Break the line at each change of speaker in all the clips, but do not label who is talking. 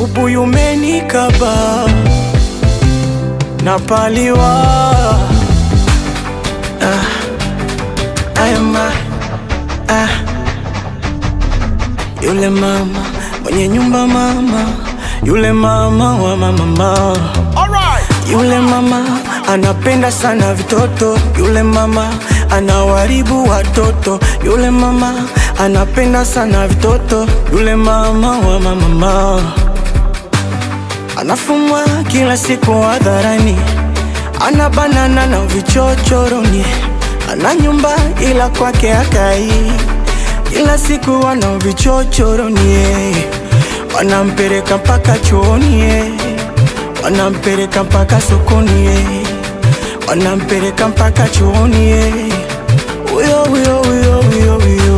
ubuyu umenikaba napaliwa ah, ayama, ah. Yule mama mwenye nyumba mama, yule mama wa mama yule mama anapenda sana vitoto, yule mama anawaribu watoto, yule mama anapenda sana vitoto, yule mama wa mama anafumwa kila siku hadharani, ana banana na vichochoroni, ana nyumba ila kwake akai, kila siku wana vichochoroni, wanampeleka mpaka chuoni wanampeleka mpaka sokoni, wanampeleka mpaka chuoni, huyo huyo huyo huyo huyo.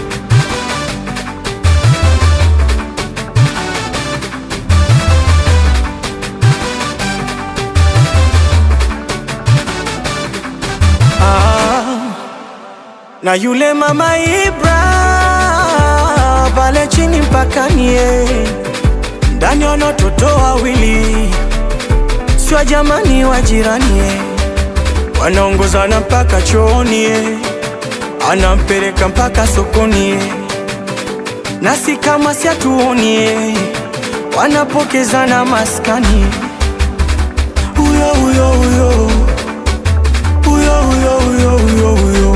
Ah, na yule mama Ibra pale chini mpakani, eh, ndani wana watoto wawili sio jamani wa jirani eh. wanaongozana mpaka chooni eh. anampeleka mpaka sokoni eh. nasi kama siatuoni eh. wanapokezana maskani huyo huyo huyo huyo huyo huyo huyo huyo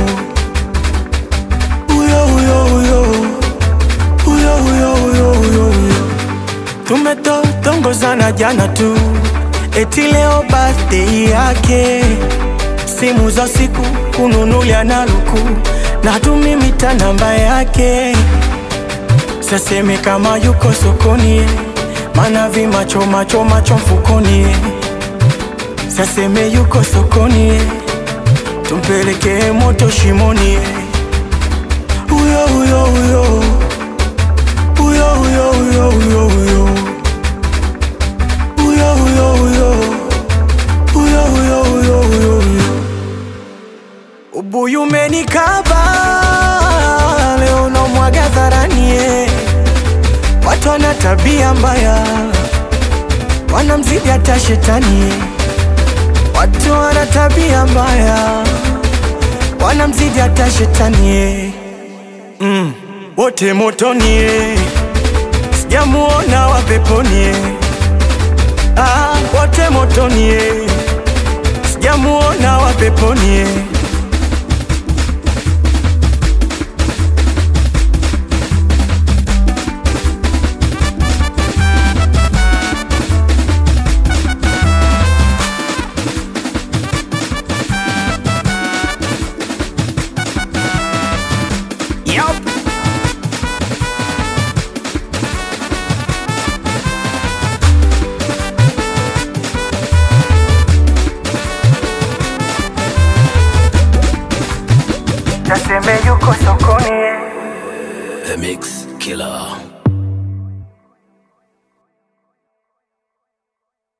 huyo huyo huyo huyo huyo huyo huyo huyo tumetotongozana jana tu eti leo birthday yake, simu za siku kununulia na luku na tumimita namba yake, saseme kama yuko sokoni, mana vimacho macho macho mfukoni, saseme yuko sokoni, tumpelekee moto shimoni, huyo huyo huyo huyo huyo huyo huyo huyo huyo huyo huyo huyo huyo huyo huyo huyo ubuyu umenikaba leo namwaga dharani eh. watu wana tabia mbaya wanamzidi hata shetani eh. watu wana tabia mbaya wanamzidi hata shetani eh. mm. wote motoni eh. sijamuona wa peponi eh. Ah, wote motoni eh. sijamuona wa peponi eh. Yup. Naseme yuko sokoni eh.
The Mix Killer.